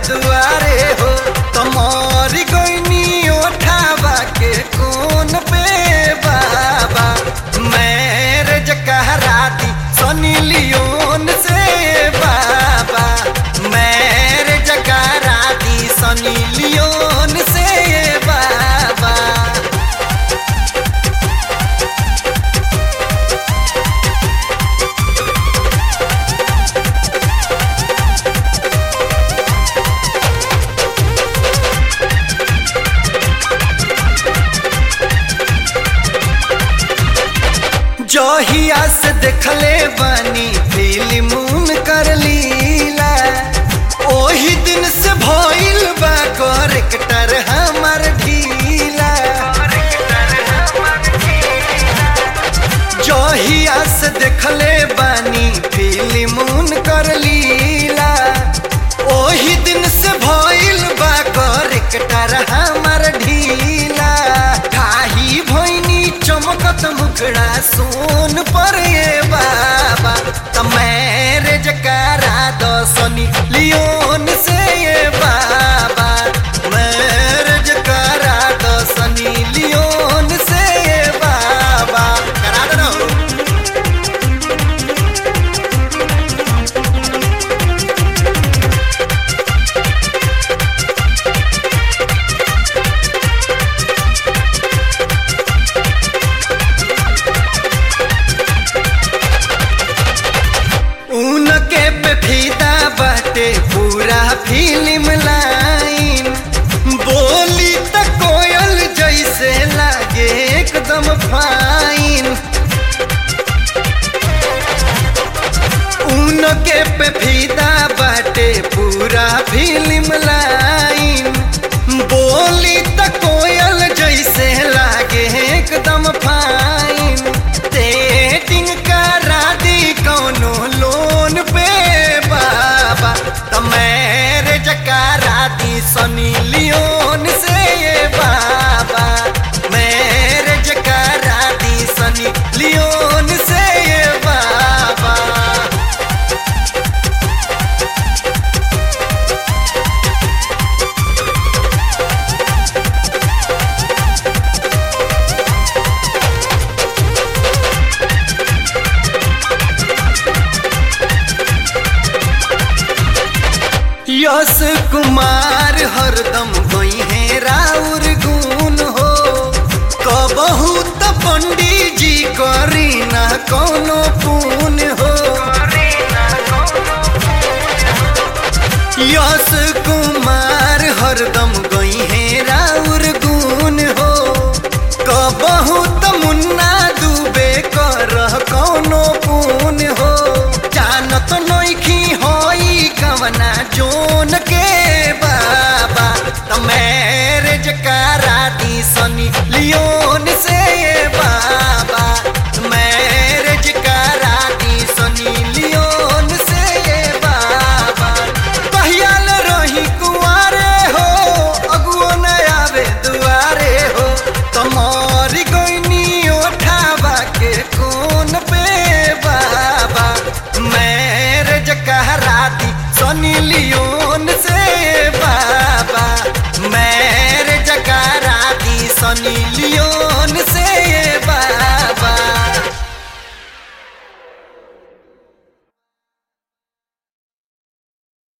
दुआरे हो तमोरी गईनी ओठावा के कौन पे बाबा मैरिज कहरा दी सनी लियोन से बाबा मैरिज करा दी सनी लियोन से बाबा जहिया से देखले बानी फिल्म कर लीला ओही दिन से भइल बा करेक्टर हमर ढीला जहिया से देखले बानी फिल्म कर लीला ओही दिन से भइल बा करेक्टर हमर ढीला खाही भइनी चमकत मुखड़ा सोन पर ये बाबा त मैरिज करा दो सनी लियोन से ये बाबा मैरिज करा दो सनी लियोन से ये बाबा करा दो ना उनके पे फीदा बाटे पूरा फिल्म लाइन बोली त कोयल जैसे लागे एकदम फाइन उनके पे फीदा बाटे पूरा फिल्म लाइन बोली त कोयल जैसे लागे एकदम फाइन डेटिंग करा दी कौनो लोन पे बाबा त मैरिज करा दी सनी लियोन से ये बाबा मैरिज करा दी सनी लियोन से ये बाबा यश कुमार हरदम गई है राउर गुण हो कबहू त पंडित जी करी ना कोनो पुन हो यश कुमार हरदम गई है राउर गुण हो कबहू त मुन्ना डूबे कर कौनो पुन हो जानत नइखी होई कवना जोन के बाबा त मैरिज करा दी सनी लियोन से बाबा मैरिज करा दी सनी लियोन से बाबा कहियाल रही कुआरे हो अगुओ न आवे दुआरे हो तमोरी गईनी ओठावा के कौन पे बाबा मैरिज कहरा दी सनी लियोन से बाबा मैरिज करा दी सनी लियोन